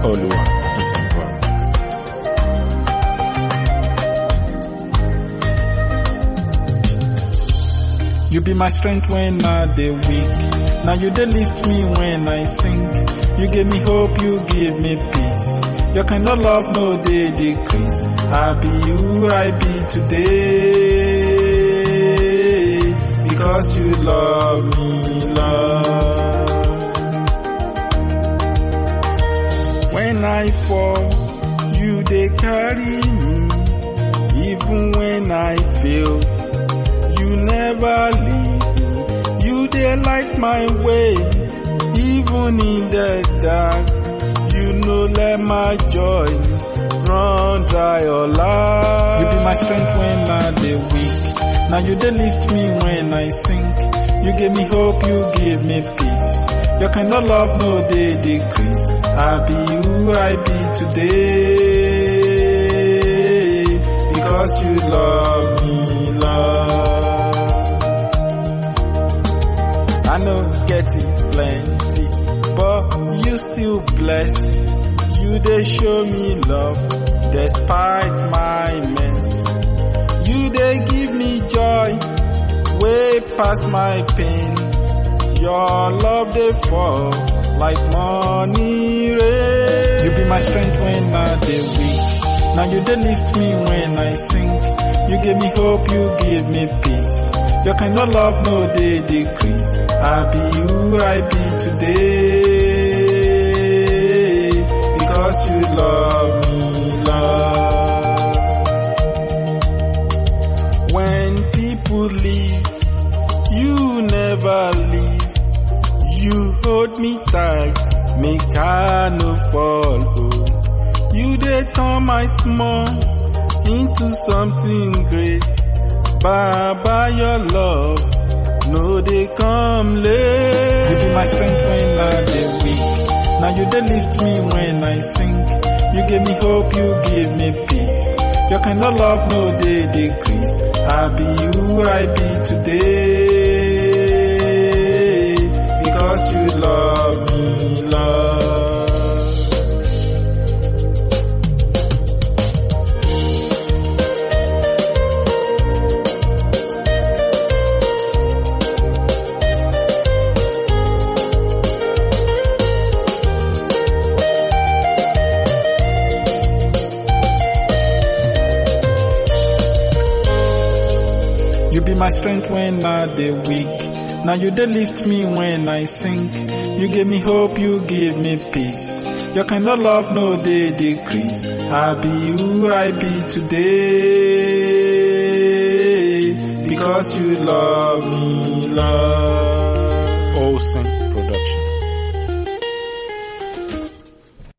Oluwa is involved. You be my strength when I dey weak. Now you dey lift me when I sink. You give me hope, you give me peace. Your kind of love no dey decrease. I be who I be today because you love me, love. When I fall, you dey carry me. Even when I fail, you never leave me. You dey light my way, even in the dark. You no let my joy run dry or lie. You be my strength when I dey weak. Now you dey lift me when I sink. You give me hope, you give me peace. Your kind of love no dey decrease. I be who I be today because you love me, love. I know get it plenty, but you still bless. You dey show me love despite my mess. You dey give me joy way past my pain. Your love dey fall like money rain. You be my strength when I dey weak. Now you dey lift me when I sink. You give me hope, you give me peace. Your kind of love no dey decrease. I be who I be today because you love me, love. When people leave, you never leave. You hold me tight, make I no fall. Oh. You dey turn my small into something great. Baba, your love no dey come late. You be my strength when I dey weak. Now you dey lift me when I sink. You give me hope, you give me peace. Your kind of love no dey decrease. I be who I be today because you love me, love. You be my strength when I dey weak. Now you dey lift me when I sink. You give me hope, you give me peace. Your kind of love no dey decrease. I be who I be today because you love me, love. Olsen Production.